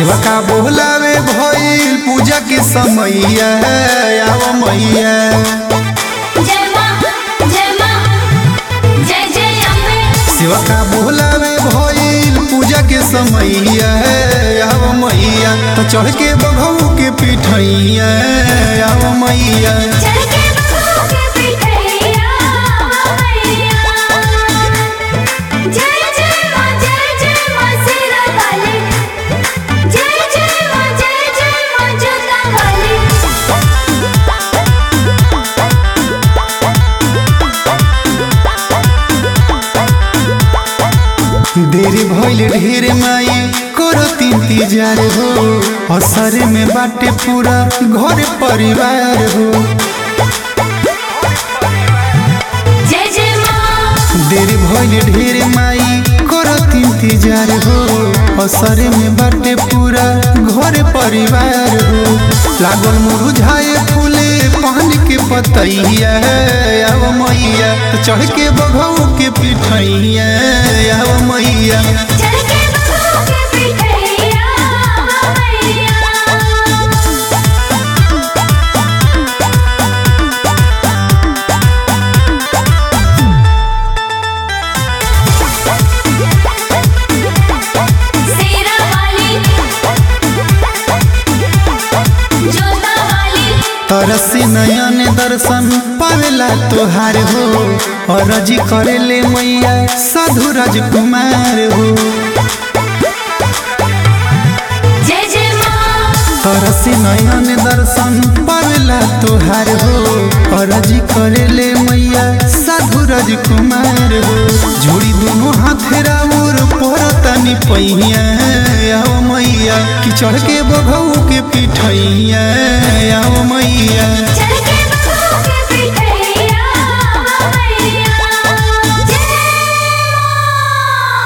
सेवा का बोलावे भइल पूजा के समैया आव मैया जय मां जय मां जय जय अम्बे सेवा का बोलावे भइल पूजा के समैया आव मैया तो चढ़ के बघऊ के पिठैया आव मैया चढ़ के बबू के पिठैया मैया जय जय मां जय जय मां सिरा वाली जय जय मां जय जय मां जोता वाली देरी भइल ढेर माई करो इंतजार हो असर में बाटे पूरा घर परिवार हो जय जय मां देरी भइल ढेर माई करो इंतजार हो असर में बाटे पूरा घर परिवार हो लागल मुरझाए फूले पान के पतैया आव मैया चढ़ के बघऊ के पिठैया आव मैया चढ़ के बबू के पिठैया मैया सेरा वाली जोता वाली तरसी नयन दर्शन पावेला तोहार हो अरजी करेले मैया साधु राजकुमार हो जय जय मां तरसी नयन दर्शन पावेला तोहार हो अरजी करेले मैया साधु राजकुमार हो जोड़ी दोनों हाथ राउर परतनी पहिया आओ मैया कि चढ़ के बघऊ के पिठैया